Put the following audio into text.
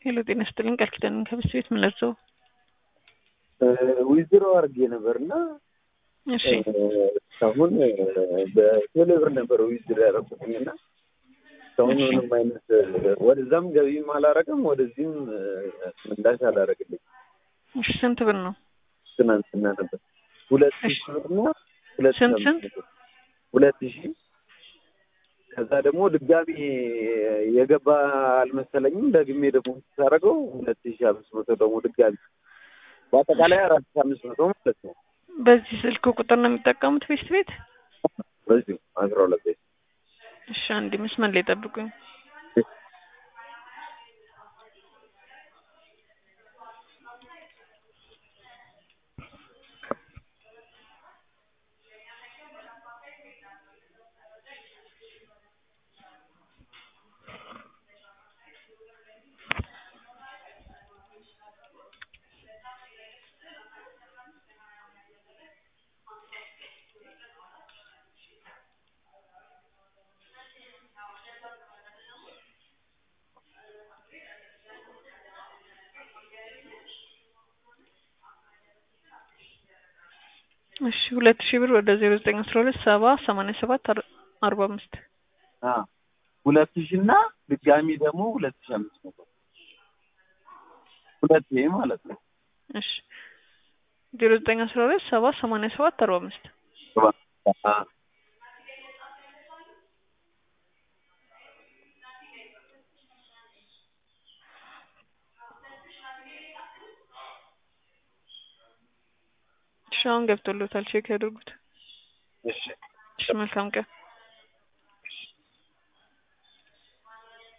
ሄሎ ጤና ይስጥልኝ ቃል ኪዳን ከብስ ቤት ምን ለብሰው ዊዝድሮ አድርጌ ነበር እና እሺ እስካሁን በቴሌብር ነበር ዊዝድሮ ያደረኩትኝ እና እስካሁን ምንም አይነት ወደዛም ገቢም አላረግም ወደዚህም ምላሽ አላረግልኝ። እሺ ስንት ብር ነው ትናንትና ነበር ሁለት ሺህ ብር እና ሁለት ስንት ሺህ ስንት? አምስት መቶ ሁለት ሺህ ከዛ ደግሞ ድጋሚ የገባ አልመሰለኝም። ደግሜ ደግሞ ሳደርገው ሁለት ሺህ አምስት መቶ ደግሞ ድጋሚ በአጠቃላይ አራት ሺህ አምስት መቶ ማለት ነው። በዚህ ስልክ ቁጥር ነው የሚጠቀሙት ቤስት ቤት በዚሁ አስራ ሁለት ቤት እሺ አንድ መስመር ላይ ጠብቁኝ እሺ ሁለት ሺህ ብር ወደ ዜሮ ዘጠኝ አስራ ሁለት ሰባ ሰማንያ ሰባት አርባ አምስት አ ሁለት ሺህ እና ድጋሚ ደግሞ ሁለት ሺህ አምስት መቶ ሁለት ይሄ ማለት ነው። እሺ ዜሮ ዘጠኝ አስራ ሁለት ሰባ ሰማንያ ሰባት አርባ አምስት አ እሺ አሁን ገብቶሎታል ቼክ ያድርጉት እሺ እሺ መልካም ቀን